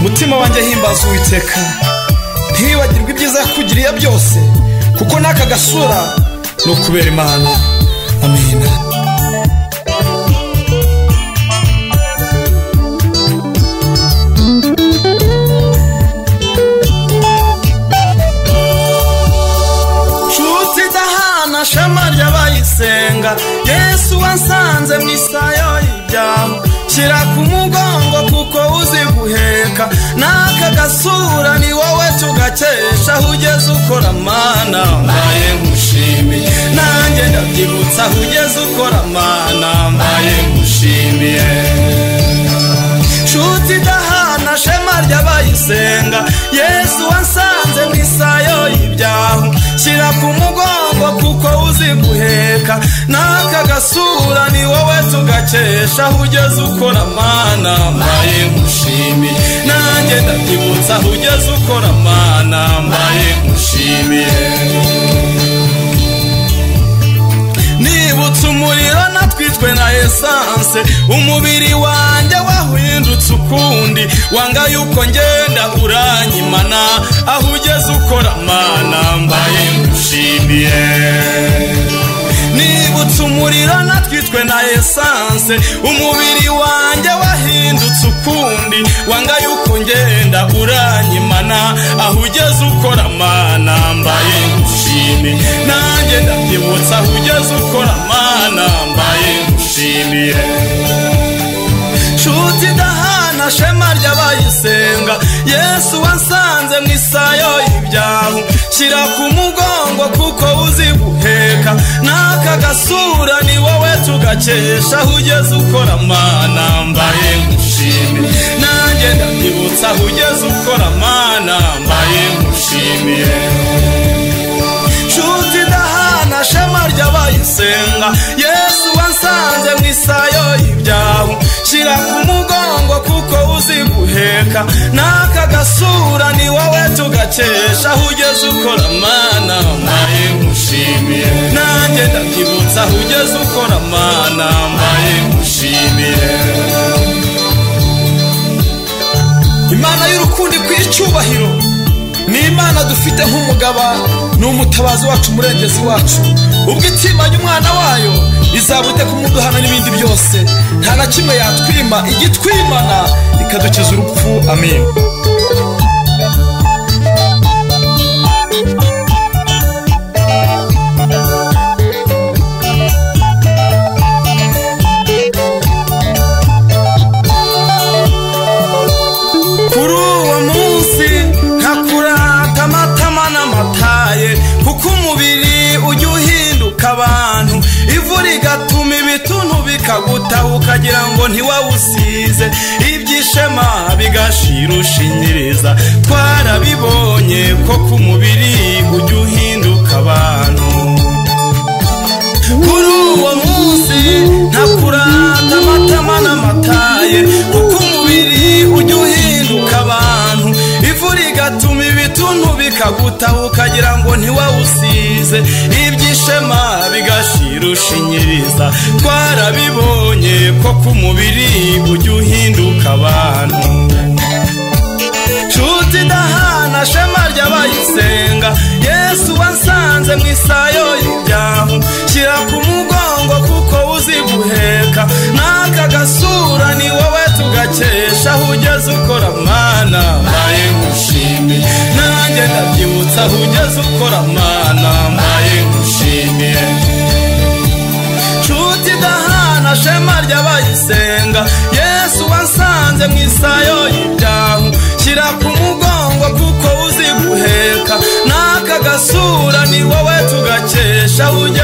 umutima wanjye himbaza uwiteka ntiwibagirwe ibyiza yakugiriye byose kuko n'aka gasura ni ukubera imana amina nshuti idahana shema ry'abayisenga yesu wansanze mu isayo y'ibyaho shyira ku mugongo kuko uzi guheka n'aka gasura ni wowe tugakesha aho ugeze ukora mana mbaye ngushimiye nanjye ndabyibutsa aho ugeze ukora mana mbaye ngushimiye nshuti idahana shema ry'abayisenga yesu wansanze mu isayo y'ibyaho shyira ku mugongo kuko uzi guheka n'aka gasura ni wowe tugakesha aho ugeze ukora mana mbaye ngushimiye nanjye ndabyibutsa aho ugeze ukora mana mbaye ngushimiye nibutse umuriro natwitwe na esanse umubiri wanjye wahindutse ukundi wanga yuko ngenda uranyimana aho ugeze ukora mana mbaye ngushimiye nibutse umuriro natwitwe na esanse umubiri wanjye wahindutse ukundi wanga yuko ngenda uranyimana aho ugeze ukora mana mbaye ngushimiye nanjye ndabyibutsa aho ugeze ukora mana mbaye ngushimiye nshuti idahana shema ry'abayisenga yesu wansanze mu isayo y'ibyaho shyira ku mugongo kuko uzi guheka n'aka gasura ni wowe tugakesha aho ugeze ukora mana mbaye ngushimiye nanjye ndabyibutsa aho ugeze ukora mana mbaye ngushimiye nshuti idahana shema ry'abayisenga yesu wansanze mu isayo y'ibyaho shyira ku mugongo kuko uzi guheka n'aka gasura ni wowe tugakesha aho ugeze ukora mana mbaye ngushimiye nanjye ndabyibutsa aho ugeze ukora mana mbaye ngushimiye imana y'urukundo ikwiye icyubahiro ni imana dufite nk'umugaba ni umutabazi wacu umurengezi wacu ubwo itimanye umwana wayo izabute kumuduhana n'ibindi byose nta na kimwe yatwima igitwimana ikadukiza urupfu amen kuri uwo munsi ntakurata amatama n'amataye kuko umubiri ujya uhinduka abantu ivu rigatuma ibituntu bikagutaha ukagira ngo ntiwawusize ibyishema bigashira ushinyiriza twarabibonye ko ku mubiri ujya uhinduka abantu kuri uwo munsi ntakurata amatama n'amataye kuko umubiri ujya uhinduka abantu ivu rigatuma ibituntu bikagutaha ukagira ngo ntiwawusize ibyishema bigashira ushinyiriza twarabibonye ko ku mubiri ujya uhinduka abantu nshuti idahana shema ry'abayisenga yesu wansanze mu isayo y'ibyaho shyira ku mugongo kuko uzi guheka n'aka gasura ni wowe tugakesha aho ugeze ukora mwana mbaye ngushimiye nanjye ndabyibutsa aho ugeze ukora mwana mbaye ngushimiye nshuti idahana shema ry'abayisenga yesu wansanze mu isayo y'ibyaho shyira ku mugongo kuko uzi guheka n'aka gasura ni wowe tugakesha ujya